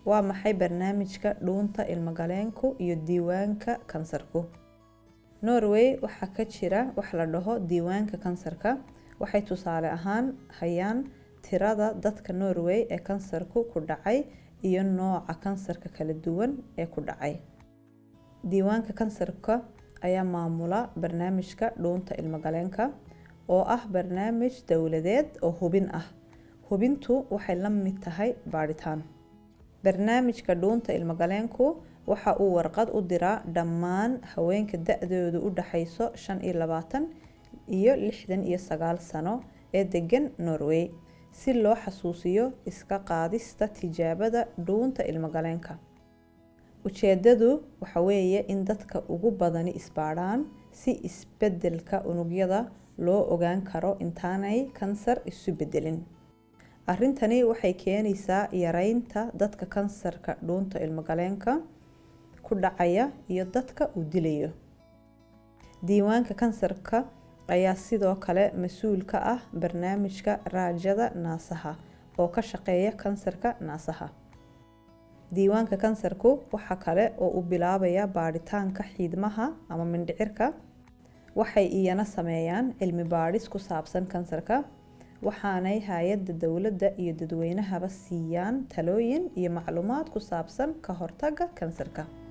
waa maxay barnaamijka dhuunta ilmagaleenku iyo diiwaanka kansarku norway waxaa ka jira wax la dhaho diiwaanka kansarka waxay tusaale ahaan hayaan tirada dadka norway ee kansarku ku dhacay iyo nooca kansarka kala duwan ee ku dhacay diiwaanka kansarka ayaa maamula barnaamijka dhuunta ilmagaleenka oo ah barnaamij dowladeed oo hubin ah hubintu waxay la mid tahay baadhitaan barnaamijka dhuunta ilmagaleenku waxa uu warqad u diraa dhammaan haweenka da-doodu u dhaxayso shan iyo labaatan iyo lixdan iyo sagaal sano ee degan norway si loo xasuusiyo iska qaadista tijaabada dhuunta ilmagaleenka ujeedadu waxa weeye in dadka ugu badani isbaadhaan si isbedelka unugyada loo ogaan karo intaanay kansar isu bedelin arrintani waxay keenaysaa yareynta dadka kansarka dhuunta ilmagaleenka ku dhacaya iyo dadka uu dilayo diiwaanka kansarka ayaa sidoo kale mas-uul ka ah barnaamijka raajada naasaha oo ka shaqeeya kansarka naasaha diiwaanka kansarku waxa kale oo uu bilaabaya baadhitaanka xiidmaha ama mindhicirka waxay iyana sameeyaan cilmi baadhis ku saabsan kansarka waxaanay hay-adda dowladda iyo dadweynahaba siiyaan talooyin iyo macluumaad ku saabsan ka hortagga kansarka